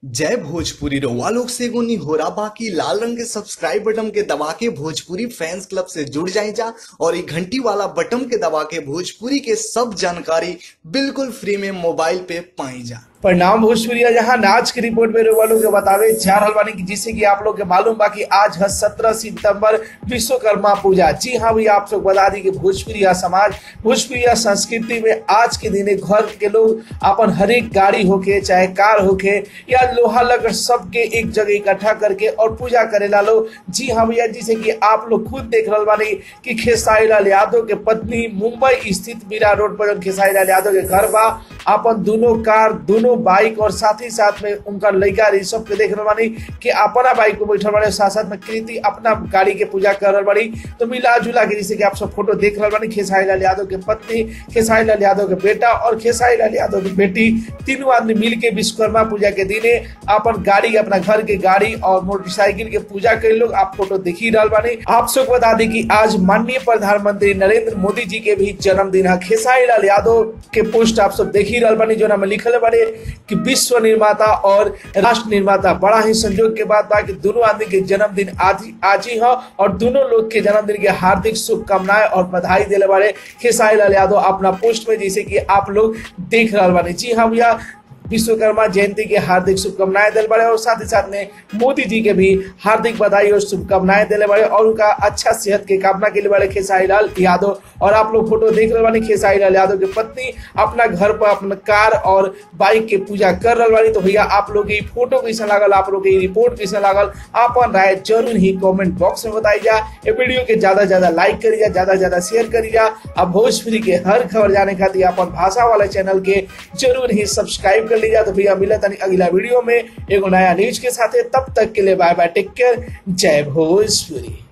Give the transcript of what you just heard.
जय भोजपुरी रउआ लोग से एगो निहोरा बाकी लाल रंग के सब्सक्राइब बटन के दबा के भोजपुरी फैंस क्लब से जुड़ जाए जा और ये घंटी वाला बटन के दबा के भोजपुरी के सब जानकारी बिल्कुल फ्री में मोबाइल पे पाई जा परिणाम भोजपुरिया जहां नाच की रिपोर्ट में लोग के बतावे जा रहल बानी कि जिससे कि आप लोग के मालूम बा कि आज है सत्रह सितंबर विश्वकर्मा पूजा जी हाँ भैया आप लोग बता दी कि भोजपुरिया समाज भोजपुरिया संस्कृति में आज के दिन घर के लोग अपन हर एक गाड़ी होके चाहे कार होके या लोहा लकड़ सबके एक जगह इकट्ठा करके और पूजा करेला लोग जी हाँ भैया जिसे कि आप लोग खुद देख रहल बानी कि खेसारी लाल यादव के पत्नी मुंबई स्थित मीरा रोड पर जौन खेसारी लाल यादव के घर बा अपन दोनों कार दोनों बाइक और साथ ही साथ में उनका लड़का ऋषभ के देख रहल बानी कि अपना बाइक पे बैठल बानी साथ साथ में कृति अपना गाड़ी के पूजा कर रहल बानी तो मिला जुला के जैसे कि आप सब फोटो देख रहल बानी खेसारी लाल यादव के पत्नी खेसारी लाल यादव के बेटा और खेसारी लाल यादव की बेटी तीनों आदमी मिल के विश्वकर्मा पूजा के दिने अपन गाड़ी अपना घर के गाड़ी और मोटरसाइकिल के पूजा करे लोग आप फोटो देख ही रहल बानी आप सब बता दी कि आज माननीय प्रधानमंत्री नरेंद्र मोदी जी के भी जन्मदिन है खेसारी लाल यादव के पोस्ट आप सब देख ही रहल बानी जो नाम लिखल बारे कि विश्व निर्माता और राष्ट्र निर्माता बड़ा ही संयोग के बात बा कि दोनों आदमी के जन्मदिन आज ही आज ही है और दोनों लोग के जन्मदिन के हार्दिक शुभकामनाएं और बधाई दिले बारे खेसारी लाल यादव अपना पोस्ट में जैसे कि आप लोग देख रहे बानी जी हाँ भैया विश्वकर्मा जयंती के हार्दिक शुभकामनाएं दिल बड़े और साथ ही साथ में मोदी जी के भी हार्दिक बधाई और शुभकामनाएं दिले बड़े और उनका अच्छा सेहत के कामना के लिए बड़े खेसारी लाल यादव और आप लोग फोटो देख रहे बानी खेसारी लाल यादव की पत्नी अपना घर पर अपना कार और बाइक के पूजा कर रहा बानी तो भैया आप लोग की फोटो कैसा लागल आप लोग की रिपोर्ट कैसा लागल अपन राय जरूर ही कमेंट बॉक्स में बताई जा ये वीडियो के ज्यादा ज्यादा लाइक करी जा ज्यादा ज्यादा शेयर करी जा अब भोजपुरी के हर खबर जाने खातिर अपन भाषा वाले चैनल के जरूर ही सब्सक्राइब कर लीजिए तो भैया मिला तनी अगला वीडियो में एगो नया न्यूज के साथ तब तक के लिए बाय बाय टेक केयर जय भोजपुरी